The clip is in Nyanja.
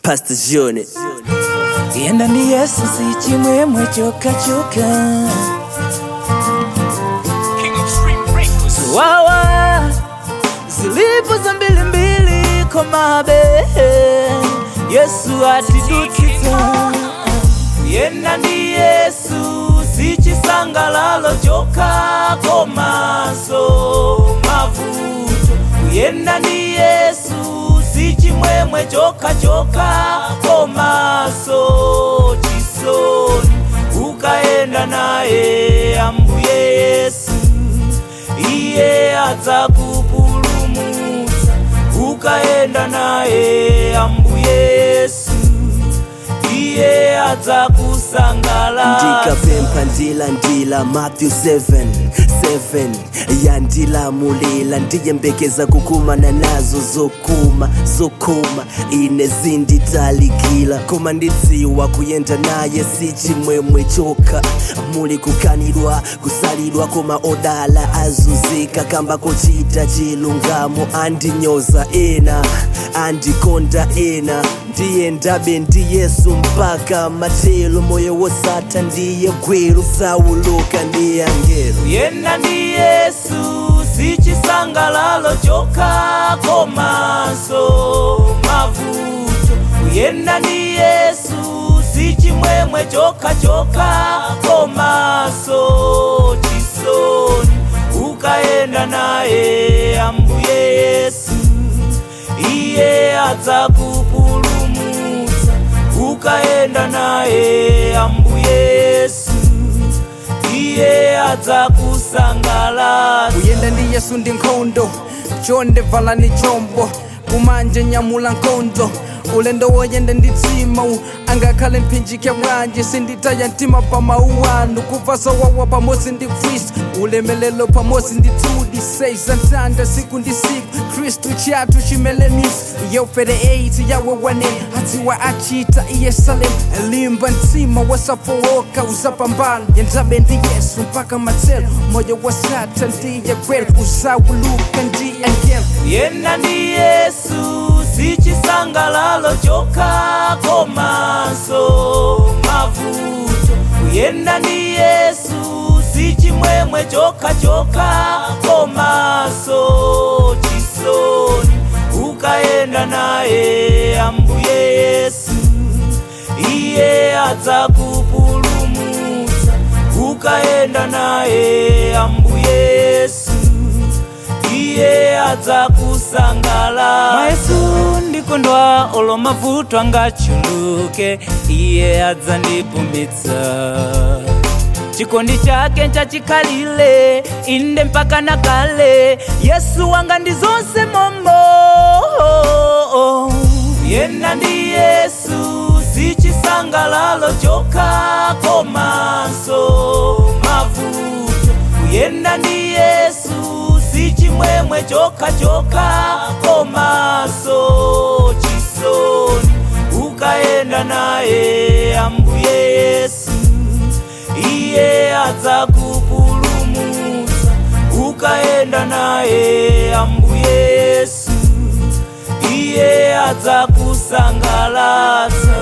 Pastor Jone. yenda ndi yesu si chimwemwe chokachoka wawa zilipo za mbilimbili komabe yesu atidutsitsa yenda ndi yesu si chisangalalo choka komanso mavuto kuyenda ndi yesu si chimwemwe choka choka komanso chisoni ukayenda naye ambuye yesu iye adzakupulumutsa ukayenda naye ambuye yesu iye adzakusangalatsa ndikapempha ndilandila matthew 7 7 yandilamulila ndiyembekeza kukumana nazo zokuma zokuma ine zinditalikila koma ndidziwa kuyenda naye si chimwemwe choka muli kukanidwa kusalidwa koma odala azunzika kamba kochita chilungamo andinyoza ena andikonda ena ndiye ndabe ndi yesu mpaka matelo moyo wosatha ndiye gwero sauluka ndiye angelo kuyenda ndi yesu si chisangalalo choka komanso mavuto kuyenda ndi yesu si chimwemwe choka choka komanso chisoni ukayenda naye ambuye yesu iye adzakupulumutsa ukayenda naye ambuye yesu iye adzakusangalatsa kuyenda ndi yesu ndi nkhondo chonde valani chombo kumanje nyamula nkhondo ulendo woyenda ndi tsima angakhale mphinjike bwanji sinditaya mtima pa mawu anu kuva zowawa pamodzi ndi khristu ulemelelo pamodzi ndi tudi seiza ntanda siku ndi siku khristu chathu chimelenisi yeufere 8 yawe wanene adziwa achita iyesalemu limba mtima wasafowoka uzapambana yendabe ndi yesu mpaka matselo moyo wasatha ndiye kweli uzawuluka ndiye angelo kuyenda ndi yesu si chisangalalo choka komanso mavuto kuyenda ndi yesu si chimwemwe choka choka komanso chisoni ukayenda naye ambuye yesu iye adzakupulumutsa ukayenda naye ambuye yesu iye adzakusangalatsa mwesu ndikondwa olo mavuto angachuluke iye adzandipumitsa chikondi chake nchachikhalire inde mpaka nakale yesu wanga ndi zonse momo kuyenda ndi yesu si chisangalalo choka komanso mavuto kuyenda ndi yesu si chimwemwe choka choka komanso chisoni ukayenda naye ambuye yesu iye adzakupulumutsa ukayenda naye ambuye yesu iye adzakusangalatsa